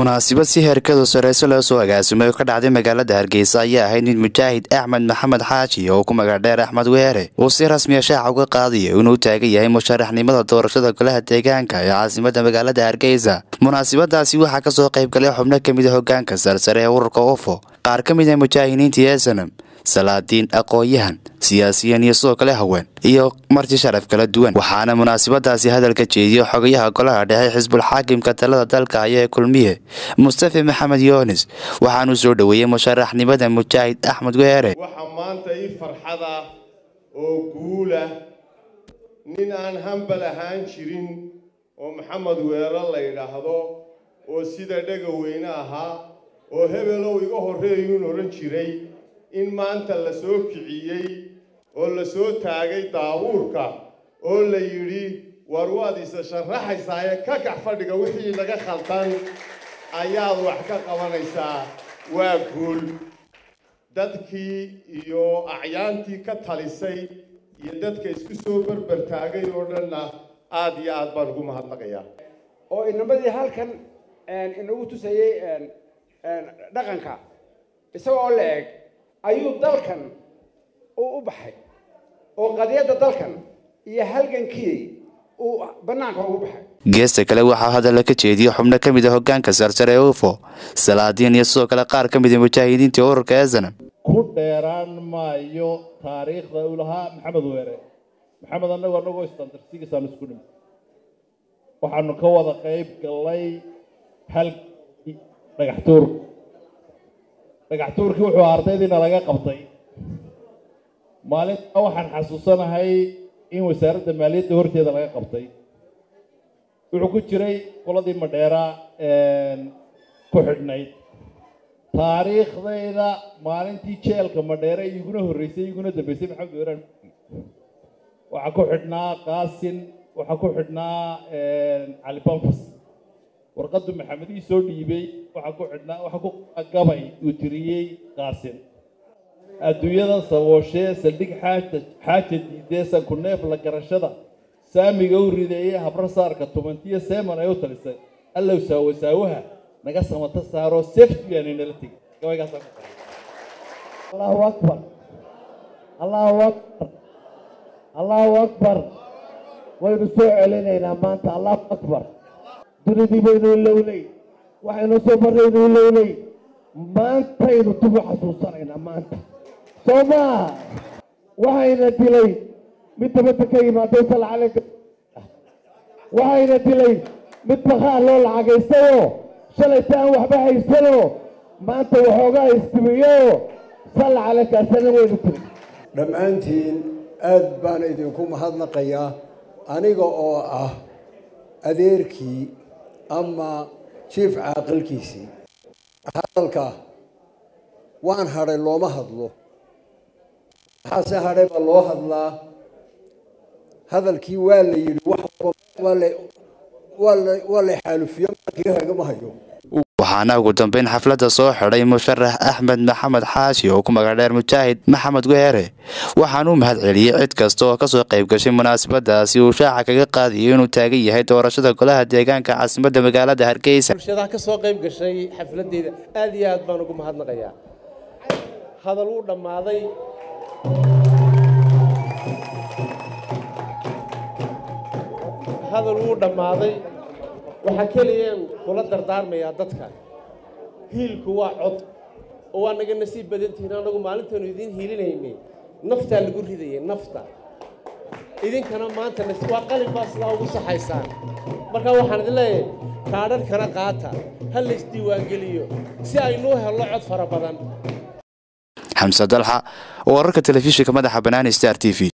munaasabad si heerkadu sareyso loo soo agaasimay oo ka dhacday magaalada hargeysa ayaa ahayd mid mujaahid axmed maxamed xaaji oo ku magacdheer axmed weere uu si rasmiya shaaca uga qaadaya inuu taagan yahay musharaxnimada doorashada golaha deegaanka ee caasimada magaalada hargeysa munaasabadaasi waxaa kasoo qayb galay xubno kamid a hogaanka sarsare ee ururka ufo qaar ka mid a mujaahidiintii eesanam salaadiin aqoon-yahan siyaasiyiin iyo sidoo kale haween iyo marti sharaf kala duwan waxaana munaasabadaasi hadalka jeediyo xogayaha golaha dhexe xisbul xaakimka talada dalka haya ee kulmiye mustafa maxamed yoonis waxaanuu soo dhoweeyey musharaxnimada mujaahid axmed weere waxaa maanta ii farxad ah oo guula nin aan hambal ahaan jirin oo maxamed weere la yidhaahdo oo sida dhega weyne ahaa oo hebelow iga horreeyuun odhan jiray in maanta la soo kiciyey oo la soo taagay daabuurka oo la yidhi war waad isa sharaxaysaaye ka kax fadhiga wixii laga khaldan ayaad wax ka qabanaysaa waa guul dadkii iyo acyaantii ka talisay iyo dadka isku soo berber taagay oo dhanna aada iyo aad baan ugu mahadnaqayaa oo inamadii halkan inagu tusayey dhaqanka isagoo la eg ayuu dalkan uu u baxay oo qadiyadda dalkan iyo halgankii uu bannaanka ugu baxay geesta kale waxaa hadalla ka jeediyey xubno ka mid a hogaanka sarsare ee ufo salaadiin iyo sidoo kale qaar ka mid a mujaahidiinta ururka eesanam ku dheeraan maayo taariikhda uu lahaa maxamed weere maxamed annagu annagoo istandarsigiisaan isku dhimi waxaanu ka wada qayb gallay halkii dhagaxtuur dhagaxtuurkii wuxuu ardaydiina laga qabtay maalintaa waxaan xasuusanahay in wasaaradda maaliyadda horteeda laga qabtay wuxuu ku jiray qoladii madheera ku xidhnayd taariikhdayda maalintii jeelka madheere iguna horreysay iguna dambeysay maxamed weeraan waxaa ku xidhnaa qaasin waxaa ku xidhnaa cali banfas warqaddu maxamedii soo dhiibay waxaa ku xidhnaa waxaa ku gabay uu tiriyey qaasin adduunyada sabooshee saldhig xaaja xaaja diidee sanku neef la garashada saamiga u rideeyey habro saarka tumantiyo seeman ay u talisay allow saawo saawaha naga samata saaro safety baana nala tegay gabaygaasa allahu akbar allahu akbar allahu akbar waynu soo celinaynaa maanta allahu akbar dunidii baynu ilownay waxaynu soo marraynu ilownay maantaynu dib u xasuusanaynaa maanta soo maaha waxayna dilay mid dabadda ka yimaado sala calayka waxayna dilay mid bakhaar loo lacagaystayoo shalayta aan waxba haysanoo maanta waxoogaa istimiyooo salla calaykaasana waynu dilay dhammaantiin aad baan idinku mahadnaqayaa aniga oo ah adeerkii ama jiif caaqilkiisii hadalka waan hadhay looma hadlo maxaase hadhay baa loo hadlaa hadalkii waa la yidhi waa la xaalufiyo markii hagama hayo waxaana ugu dambeyn xafladda soo xidhay musharax axmed maxamed xaashi oo ku magacdheer mujaahid maxamed weere waxaanuu mahad celiyey cid kasta oo kasoo qayb gashay munaasabadaasi uu shaaca kaga qaadayo inuu taagan yahay doorashada golaha deegaanka caasimadda magaalada hargeysa bulshadaha ka soo qayb gashay xafladeyda aad iyo aad baan ugu mahadnaqayaa hadal wuu dhammaaday hadal wuu dhammaaday waxaa keliyaan kula dardaarmayaa dadka hiilku waa cod oo waa naga nasiib badantihiin annagu maalintaenu idiin hiilinaynay naftaa lagu ridayay nafta idinkana maanta waa qalin baa sidaa ugu saxaysaan marka waxaan idin leeyahay kaadharhkana qaata ha laysdiiwaangeliyo si aynuu helno cod fara badan xamse dalxa wararka telefishinka madaxa banaani star t v